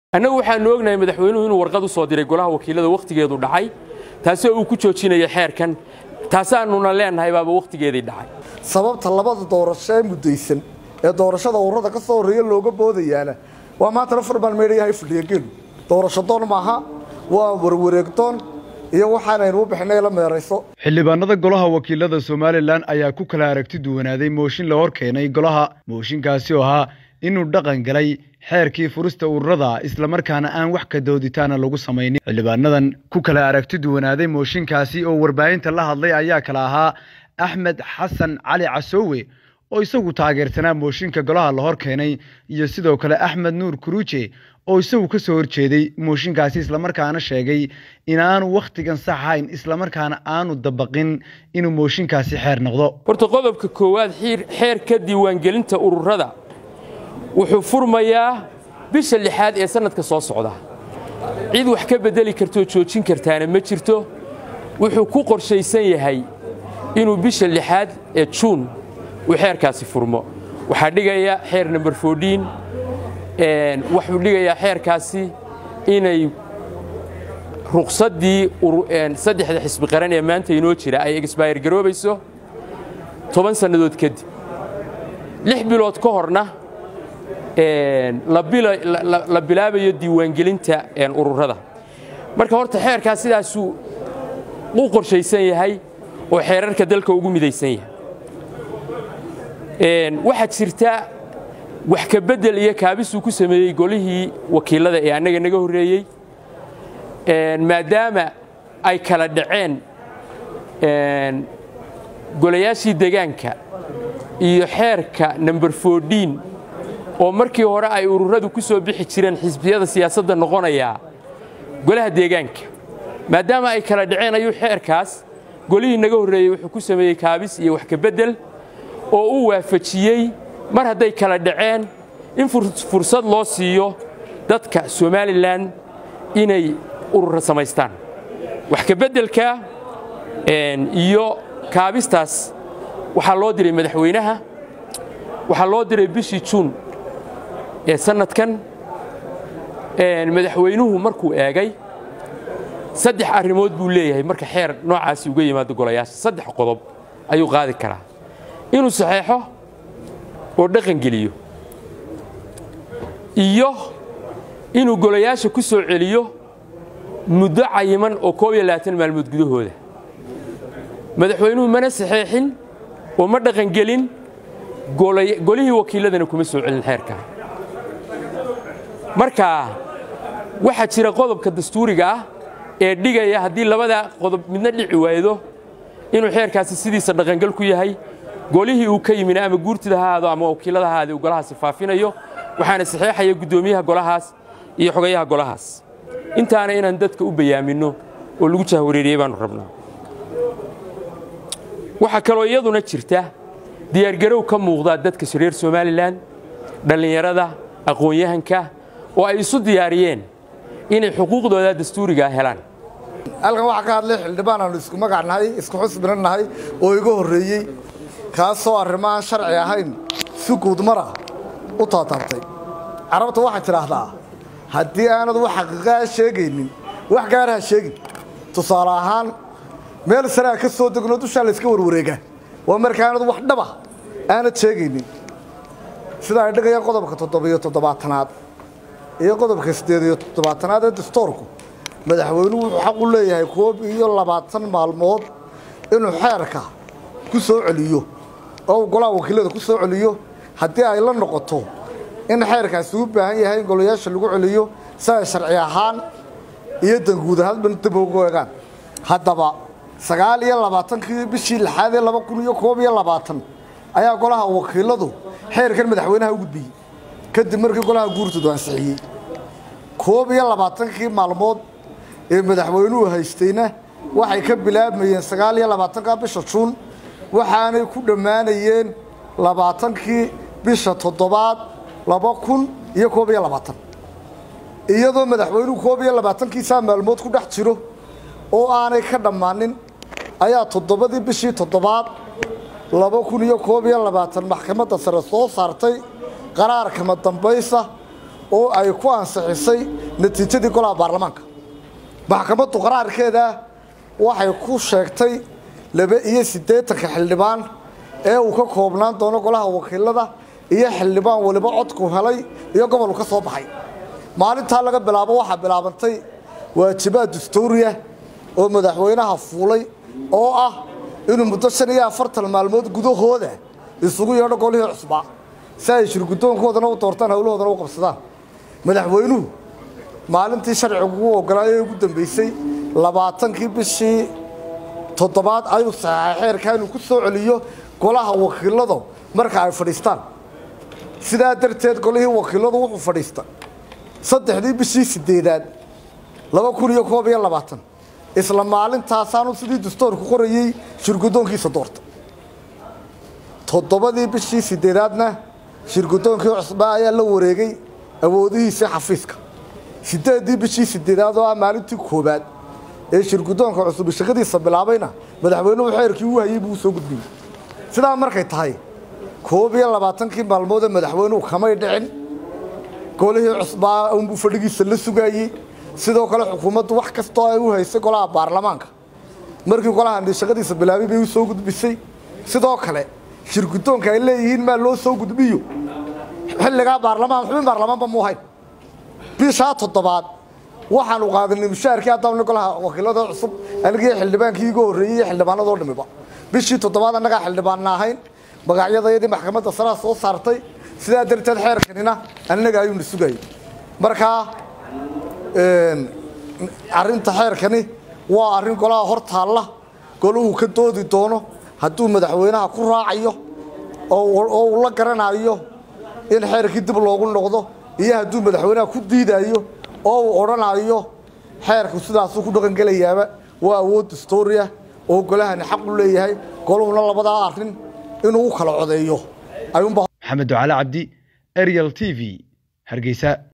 annagu waxaanu ognahay madaxweynuhu inuu warqad u soo diray golaha wakiilada wakhtigeedu dhacay taasoo uu ku joojinayo xeerkan taasaanuna leenahay baaba wakhtigeedii dhacay sababta labada doorasho ee muddaysan ee doorashada ururada ka soo horreeya looga boodayaana waa maantana farbaan meedhayahay fadhiyageenu doorasho doon maaha waa warwareegdoon iyo waxaanaynu u bixinay la meerayso xildhibaanada golaha wakiilada somalilan ayaa ku kala aragti duwanaaday mooshin la hor keenay golaha mooshinkaasi oo ahaa inuu dhaqan galay xeerkii furista ururada islamarkaana aan wax ka dooditaana lagu samaynin xildhibaanadan ku kala aragti duwanaaday mooshinkaasi oo warbaahinta la hadlay ayaa kala ahaa axmed xasan cali casoowe oo isagu taageersanaa mooshinka golaha la hor keenay iyo sidoo kale axmed nuur kuruuje oo isagu ka soo horjeeday mooshinkaasi islamarkaana sheegay inaanu wakhtigan sax ahayn islamarkaana aanu dabaqin inuu mooshinkaasi xeer noqdo horta qodobka koowaad xeerka diiwaangelinta ururada wuxuu furmayaa bisha lixaad ee sannadka soo socda cid wax ka beddeli kartoo joojin kartaana ma jirto wuxuu ku qorshaysan yahay inuu bisha lixaad ee juun uu xeerkaasi furmo waxaa dhigaya xeer number fourdiin wuxuu dhigayaa xeerkaasi inay ruqsaddii saddexda xisbi qaran ee maanta inoo jira ay exbayr garoobayso toban sannadood kadib lix bilood ka horna la bilaabayo diiwaangelinta ururada marka horta xeerkaas sidaasuu u qorshaysan yahay oo xeerarka dalka ugu midaysan yahay waxaa jirta wax ka beddel iyo kaabisuu ku sameeyey golihii wakiilada ee annaga naga horreeyey maadaama ay kala dhaceen golayaashii degaanka iyo xeerka number fourdiin oo markii hore ay ururadu ku soo bixi jireen xisbiyada siyaasadda noqonayaa golaha deegaanka maadaama ay kala dhaceen ayuu xeerkaas golihii naga horreeyey wuxuu ku sameeyey kaabis iyo wax ka beddel oo u waafajiyey mar hadday kala dhaceen in fursad loo siiyo dadka somalilan inay urura samaystaan wax ka beddelka iyo kaabistaas waxaa loo diray madaxweynaha waxaa loo diray bishii juun ee sannadkan madaxweynuhu markuu eegay saddex arrimood buu leeyahay marka xeer noocaasi uga yimaado golayaasha saddex qodob ayuu qaadi karaa inuu saxeexo oo dhaqan geliyo iyo inuu golayaasha ku soo celiyo muddo cayiman oo koob iyo labaatan maalmood gudahooda madaxweynuhu mana saxeexin oo ma dhaqangelin golihii wakiiladana kuma soo celin xeerka marka waxaa jira qodobka dastuuriga ah ee dhigaya haddii labada qodob midna dhici waaydo inuu xeerkaasi sidiisa dhaqangal ku yahay golihii uu ka yimina ama guurtida ha ahaado ama wakiilada ha ahaade uu golahaasi faafinayo waxaana saxeexaya guddoomiyaha golahaas iyo xogayaha golahaas intaana inaan dadka u bayaaminno oo lagu jahwareeriyey baannu rabnaa waxaa kaloo iyaduna jirta diyaargarow ka muuqdaa dadka reer somalilan dhallinyarada aqoon-yahanka oo ay isu diyaariyeen inay xuquuqdooda dastuurigaa helaan halkan waxaa ka hadlay xildhibaan aanu isku magac nahay isku xusbina nahay oo iga horreeyey kaasoo arrimaaan sharci ahayn si guudmara u taataabtay carabta waxaad tidhaahdaa haddii aanad wax xaqiiqaa sheegaynin wax gaara ha sheegin tusaale ahaan meel saraa ka soo degno dushaa layska warwareegaa waa markaanad wax dhaba aanad sheegaynin sida ay dhigayaan qodobka toddobiyo toddobaatanaad iyo qodobka siddeed iyo toddobaatanaad ee dastoorku madaxweynuhu wuxuu xaq u leeyahay koob iyo labaatan maalmood inuu xeerka ku soo celiyo oo uu golaha wakiilada ku soo celiyo haddii ay la noqoto in xeerkaasi u baahan yahay in golayaasha lagu celiyo si ay sharci ahaan iyo danguud ahaanba dib ugu eegaan haddaba sagaal iyo labaatankii bishii lixaad ee laba kun iyo koob iyo labaatan ayaa golaha wakiiladu xeerkan madaxweynaha u gudbiyey kadib markii golaha guurtoodu ansixiyey koob iyo labaatankii maalmood ee madaxweynuhu haystayna waxay ka bilaabmayeen sagaal iyo labaatanka bisha juun waxaanay ku dhammaanayeen labaatankii bisha toddobaad laba kun iyo koob iyo labaatan iyadoo madaxweynuhu koob iyo labaatankiisaa maalmood ku dhex jiro oo aanay ka dhammaanin ayaa toddobadii bishii toddobaad laba kun iyo koob iyo labaatan maxkamadda sare soo saartay qaraarkama dambaysa oo ay ku ansixisay natiijadii golaha baarlamaanka maxkamaddu qaraarkeeda waxay ku sheegtay laba iyo siddeetanka xildhibaan ee uu ka koobnaan doono golaha wakiilada iyo xildhibaan waliba codku helay iyo gobolku ka soo baxay maalintaa laga bilaabo waxaa bilaabantay waajibaad dastuuriya oo madaxweynaha fuulay oo ah inuu muddo shan iyo afartan maalmood gudahooda isugu yeedho golihii cusbaa si ay shirgudoonkoodana u doortaan howlahoodana u qabsadaan madaxweynuhu maalintii sharcigu ugu ogolaayay ee ugu dambeysay labaatankii bishii toddobaad ayuu saxaxay xeerka inuu ku soo celiyo golaha wakiiladu marka ay fadhiistaan sidaa darteed golihii wakiiladu wuxuu fadhiista saddexdii bishii sideedaad laba kun iyo koob iyo labaatan isla maalintaasaanu sidii dastoorku qorayey shirgudoonkiisa doorta toddobadii bishii sideedaadna shirgudoonkii cusbaa ayaa la wareegay awoodihiisii xafiiska sideeddii bishii sideedaad oo ah maalintii koowaad ee shirgudoonka cusub shaqadiisa bilaabayna madaxweynuhu xeerkii u hayey buu soo gudbiyey sidaa markay tahay koob iyo labaatankii maalmood ee madaxweynuhu kamay dhicin golihii cusbaa unbuu fadhigiisa la sugaayey sidoo kale xukuumaddu wax kastoo ay u haysay golaha baarlamaanka markii golaha shaqadiisa bilaabay bay u soo gudbisay sidoo kale shirgudoonka ay leeyihiin maa loo soo gudbiyo xilligaa baarlamaan xubin baarlamaanba mu ahayn bishaa toddobaad waxaanu qaadanay mushaharkii haddaana golaha wakiilada cusub anigii xildhibaankii iga horreeyey iyo xildhibaanadoo dhimiba bishii toddobaad annagaa xildhibaanna ahayn magacyadayadii maxkamadda saraa soo saartay sidaa darteed xeerkanina annaga ayuuna sugayay markaa arrinta xeerkani waa arrin golaha hor taalla golahu ka doodi doono hadduu madaxweynaha ku raacayo oo uu la garanayo in xeerkii dib loogu noqdo iyo hadduu madaxweynaha ku diidayo oo uu odhanayo xeerku sidaasuu ku dhaqangelayaaba waa awood dastooriya oo golahani xaq u leeyahay goluhuna labadaa arrin inuu u kala codeeyo maxamed ducale cabdi ariel t v hargeysa